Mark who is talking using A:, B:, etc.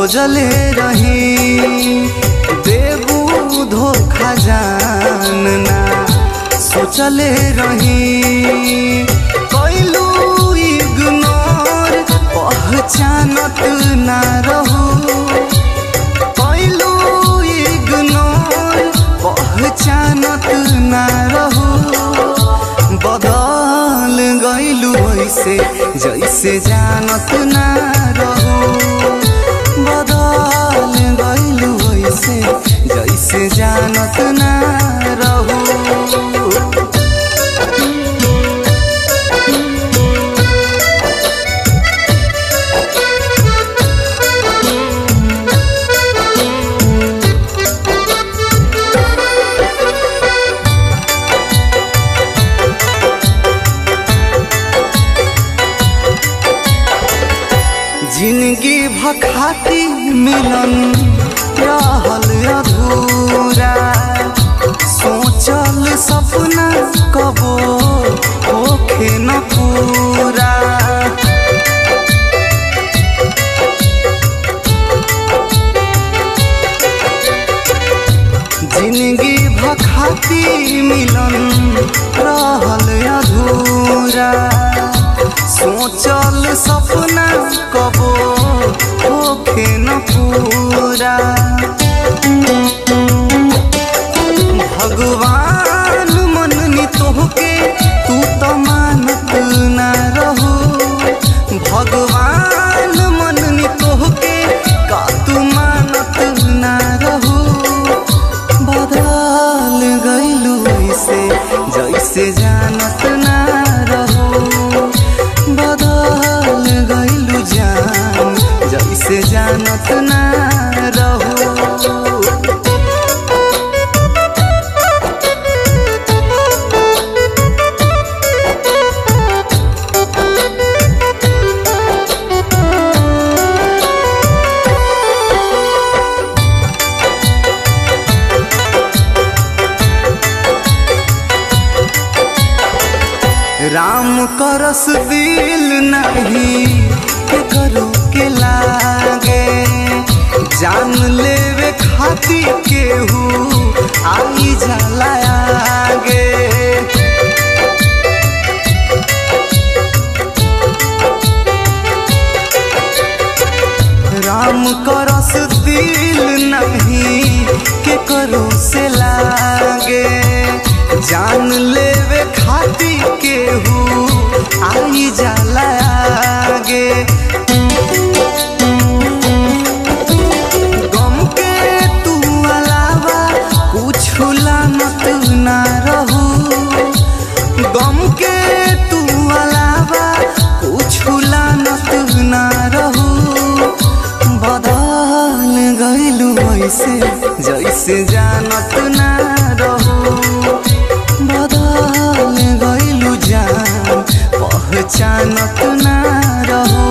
A: खोजले रही देबू धोखा जानना सोचले रही कैलू इग्नोर पहचानत ना रहू कैलू इग्नोर पहचानत ना रहू बदल गैलू ऐसे जैसे जानत ना रहू बदल गैलू ऐसे जैसे जानत ना रहू जिंदगी भखाती मिलन रहल अधूरा सोचल सपना कबो होखे न पूरा जिंदगी भखाती मिलन रहल अधूरा सोचल सपना कबो होखे न पूरा भगवान मननी तोहके तू तो मानत ना रहू भगवान मननी तोहके का तू मानत ना रहू बदल गैलू ऐसे जैसे जानत ना रहू बदल गैलू जान जैसे जानत ना रहू राम करस दिल नहीं के करो के लागे जान लेवे खाती केहू आई जाला आगे राम करस दिल नहीं के करो से लागे जान लेवे खाती केहू आई जाला आगे गम के तू अलावा कुछ लानत ना रहू गम के तू अलावा कुछ लानत ना रहू बदल गैलू ऐसे जैसे जानत ना रहू बदल गैलू जान पहचानत ना रहू